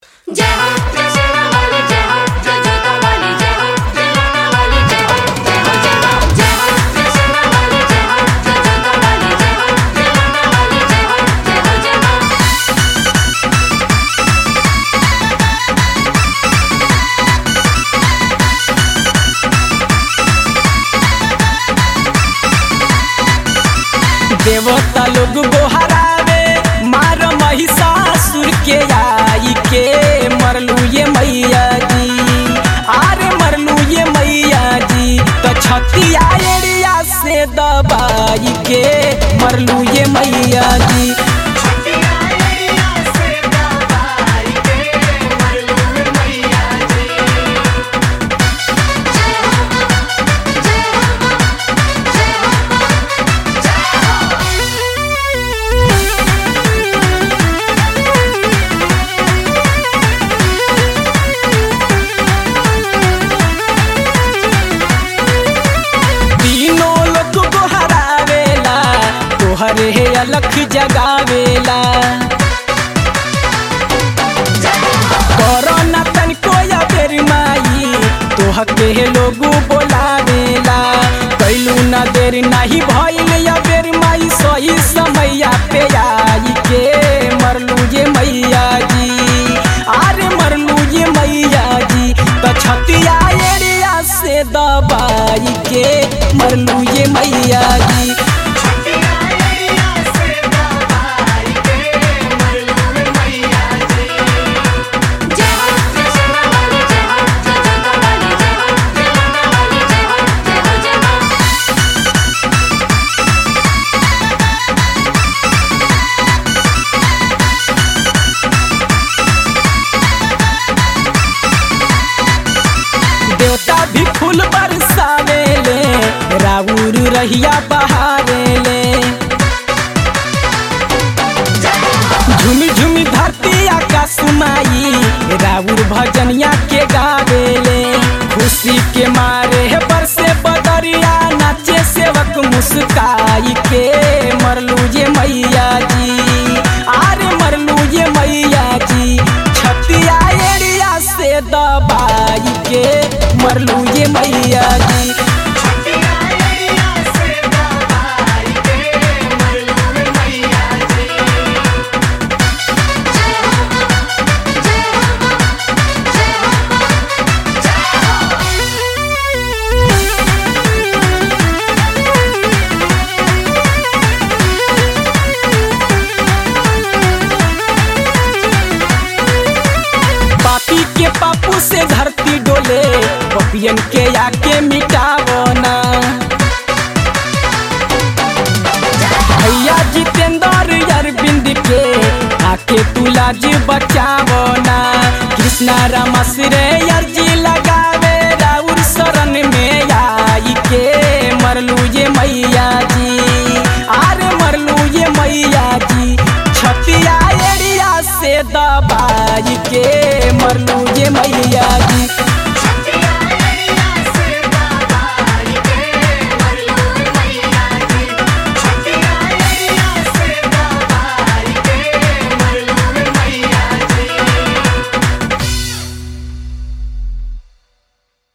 जय हो जय शेरा वाली जय हो जय जोता वाली जय हो जय लाना वाली जय हो जय हो जय हो जय हो जय शेरा वाली जय हो जय जोता वाली जय हो जय लाना वाली जय हो जय हो जय हो देवता लोग गोहरावे मार महिषासुर के आई के मरलू ये मैया जी आरे मरलू ये मैया जी तो छतिया एरिया से दबाई के मरलू ये मैया जी तीनों लोग गोहरावेला तोहरे हे अलख जगावेला कोरोना तन कोया बेर माई तोह के लोग बोलावेला कैलू न देर नहीं भइल या बेर माई सही समैया पे आई के मरलू ये मैया जी अरे मरलू ये मैया जी तो छतिया एरिया से दबाई के मरलू ये मैया जी जय हो जय शेरा वाली जय हो जय जोता वाली जय हो जय लाना वाली जय हो जय हो जय हो देवता भी फूल बरसावेले राउर रहिया बहारेले झुमी झुमी धरती आकाश माई राउर भजनिया के गावेले खुशी के मारे बरसे बदरिया नाचे सेवक मुस्काई के मरलू ये मैया जी आरे मरलू ये मैया जी छतिया एरिया से दबाई के मरलू ये मैया जी पापी के पापू से धरती डोले पपियन के आके मिटावो ना भैया जितेंद्र अरविंद के आके तू लाज बचावो ना कृष्णा रामा सिरे अर्जी लगावे राउर शरण में आई के मरलू ये मैया जी आरे मरलू ये मैया जी छतिया एरिया से दबाई के मरलू